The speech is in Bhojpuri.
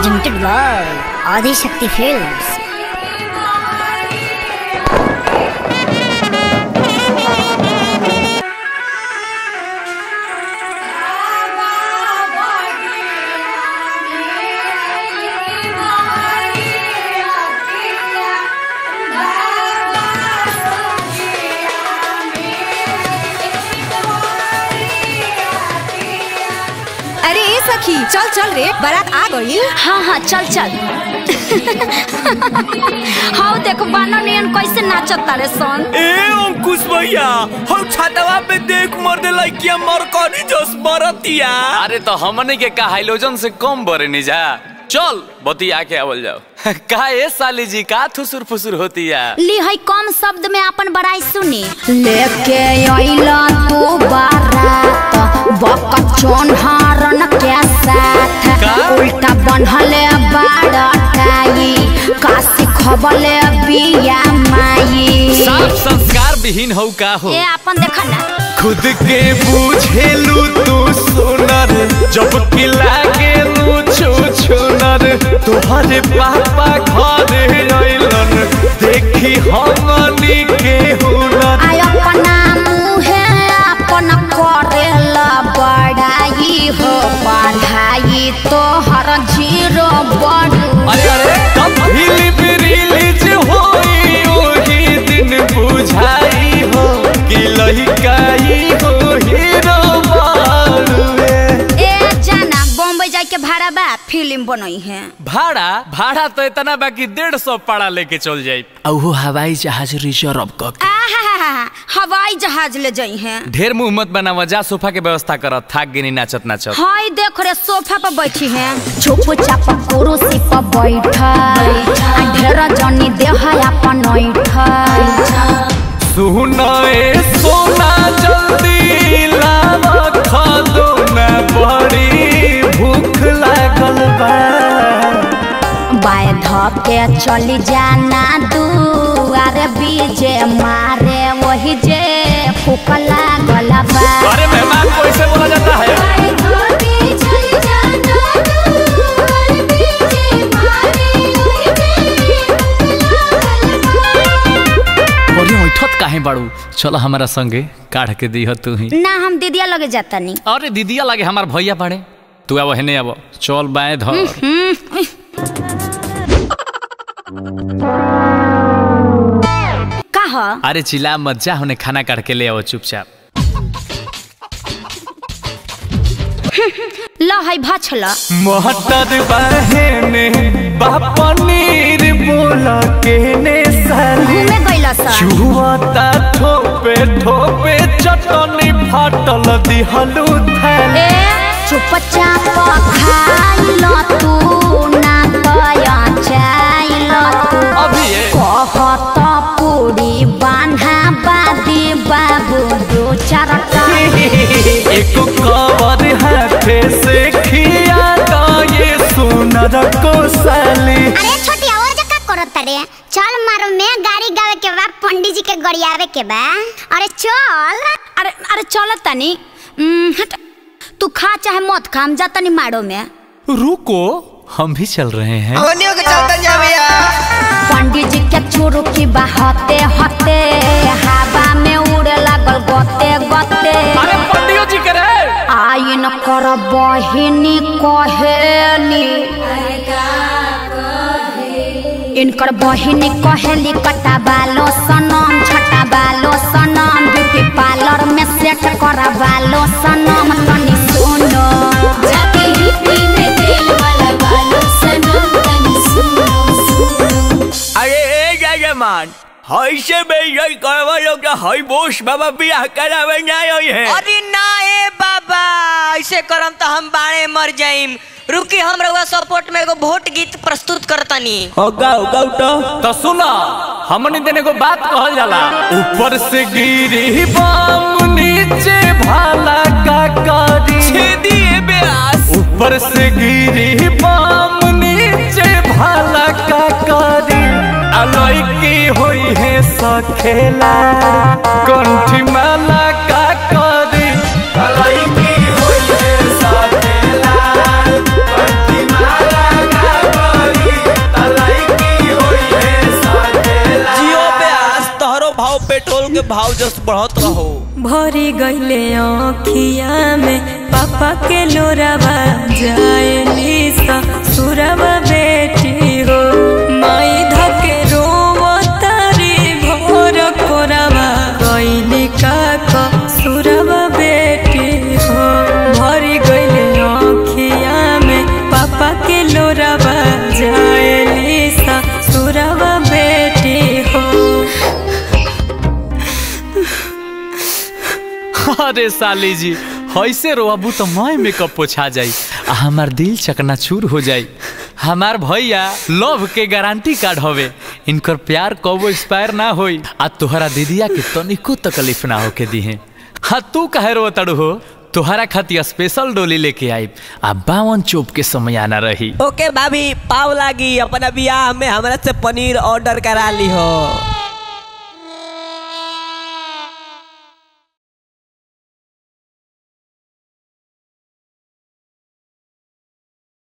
presented by Adi Shakti Films. अरे ए सखी चल चल रे बारात आ गई हाँ हाँ चल चल हाँ देखो बानो नियन कैसे नाचत तारे सन ए अंकुश भैया हम छतवा पे देख मर दे लइकिया मर कनी जोस मरतिया अरे तो हमने के का हाइलोजन से कम बरे नहीं जा चल बती आके आवल जाओ का ए साली जी का थुसुर फुसुर होती है ली है कम शब्द में अपन बड़ाई सुनी लेके अइला तू बारात बकचोन हारन के साथ का? उल्टा बनहले बाड़टाई काशी खबले बिया माई साफ संस्कार विहीन हो का हो ए अपन देखा ना खुद के बुझेलू तू सुनर जब कि लागे लू छू छुनर तोहरे पापा घर अइलन देखी हमनी के हुनर आय अपना मुहे अपन करेला बड़ाई हो पढ़ाई तोहर जीरो बड़ू अरे अरे तब फिल्म रिलीज होई ओही दिन बुझाई हो कि लहिकाई हो हीरो बारुए ए जाना बॉम्बे जाए के भाड़ा बा फिल्म बनई है भाड़ा भाड़ा तो इतना बाकी डेढ़ सौ पाड़ा लेके चल जाए औहो हवाई जहाज रिजर्व क आहा हवाई जहाज ले जाई है ढेर मुंह मत बनावा जा सोफा के व्यवस्था कर थाक गिनी नाचत नाचत हाय देख रे सोफा पर बैठी है चुप चाप कुरुसी पर बैठा ढेर जनी देह अपन ऐठा सुनाए सोना जल्दी लावा खादो न बड़ी भूख लागल बा बाय धके चली जाना दुआरे बीजे मारे वही जे फूक लागल बा अरे मेहमान को ऐसे बोला जाता है बड़ी ऐठत काहे बाड़ू चलो हमारा संगे काढ़ के दी तू ही ना हम दीदिया लगे जाता नहीं अरे दीदिया लागे हमार भैया बाड़े तू अब हेने अब चल बाएं धर का ह अरे चिल्ला मत जा होने खाना काट के ले आओ चुपचाप ल है भछल मोहतर बहने बापनीर बोला के ने साली घूमे गइल सा चुहता ठोपे ठोपे चटनी फाटल दिहलू थैली ए चुपचाप खाइल तू ना तया चाइल तू अभी ये कहत पूरी बान्हा बादी बाबू दो चारटा एक कवर हाथे से खिया दा ये सुनर को साली अरे छोटी और जका करत रे चल मारो में गाड़ी गावे के बा पंडित जी के गड़ियावे के बा अरे चल अरे अरे चल तनी उम, हट तू खा चाहे मत खा हम जा तनी माड़ो में रुको हम भी चल रहे हैं पंडित जी के चुरुकी बहते हते हवा में उड़े लागल गते गते अरे पंडियो जी करे आइन कर बहिनी कहेली इनकर बहिनी कहेली कटा बालो सनम छटा बालो सनम ब्यूटी पार्लर में सेट करा बालो सनम तनी सुनो अरे ए जजमान हई से बेइज्जत करवा लोग तो हई बोस बाबा बियाह करावे ना आई है अरे ना ए बाबा ऐसे करम तो हम बाणे मर जाइम रुकी हम रउआ सपोर्ट में एगो वोट गीत प्रस्तुत करतनी हो गाओ गाओ तो तो सुना हमने देने को बात कहल जाला ऊपर से गिरी बाम नीचे भाला का कारी छेदिए ब्यास ऊपर से गिरी बाम नीचे भाला का कारी अलई की होई है सखेला कंठी माला का कारी अलई की होई है सखेला कंठी माला का के भाव जस बढ़त रहो भरी गईले अखिया में पापा के लोरावा जाए निसा सुरवा बेटी हो माई धके रोवतारी भोर कोरावा गईली काका सुरवा बेटी हो भरी गईले अखिया में पापा के लोरावा जाए निसा सुरवा बेटी हो अरे साली जी ऐसे रोबू तो मैं मेकअप पोछा जाई आ हमार दिल चकनाचूर हो जाई हमार भैया लव के गारंटी कार्ड हवे इनकर प्यार कबो एक्सपायर ना होई आ तोहरा दीदिया के तनिको तकलीफ ना होके दिहे हाँ तू कहे रो तड़ू हो तोहरा खातिर स्पेशल डोली लेके आई आ बावन चोप के समय आना रही ओके भाभी पाव लागी अपना बियाह में हमरा से पनीर ऑर्डर करा ली हो